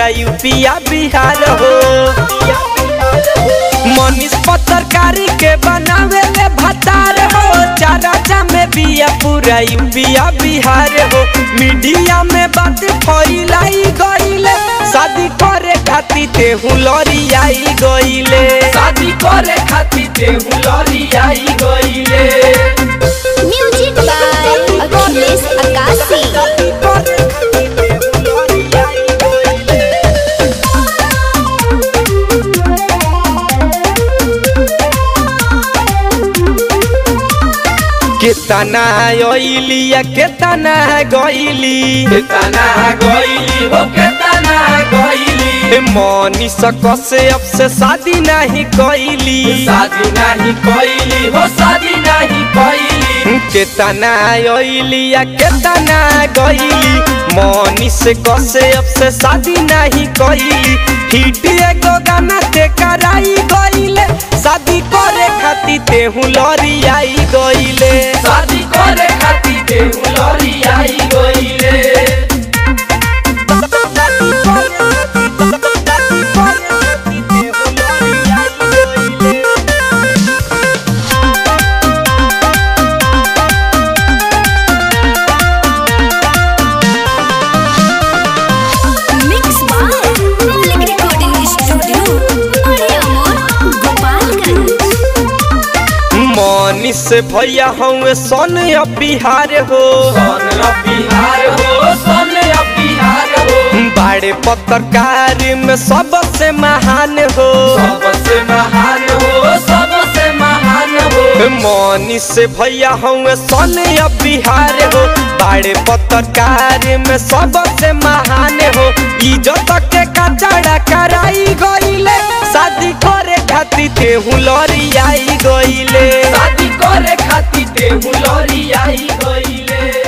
पूरा यूपिया बिहार हो मनीष पत्रकारी के बनावे ले भतार हो चारा में बिया पूरा यूपिया बिहार हो मीडिया में बात फैलाई गईले शादी करे खातिर तेहू लड़ी आई गईले शादी करे खातिर तेहू लड़ी आई गईले म्यूजिक बाय अखिलेश अकाशी केतना आइली या केतना गईली केतना गईली हो केतना गईली मनीष कसे अब से शादी नहीं कईली शादी नहीं कईली हो शादी नहीं कईली केतना आइली या केतना गईली मनीष कसे अब से शादी नहीं कईली हिट एगो गाना ते कराई गईले शादी करे खातिर तेहू लड़ी आई गईले शादी करे खातिर तेहू लड़ी आई गईले mix by Malik recording studio बड़े अमोर गोपालगंज मनीष भैया हूँ सन अब बिहार हो सन अब बिहार हो सन अब बिहार हो बाड़े पत्रकार में सबसे महान हो सबसे महान हो सबसे महान हो मनीष भैया हूँ सन अब बिहार हो बाड़े पत्रकार में सबसे महान हो इज्जत के कचड़ा कराई गईले शादी करे खातिर तेहू लड़ी आई गईले शादी करे खातिर तेहू लड़ी आई गईले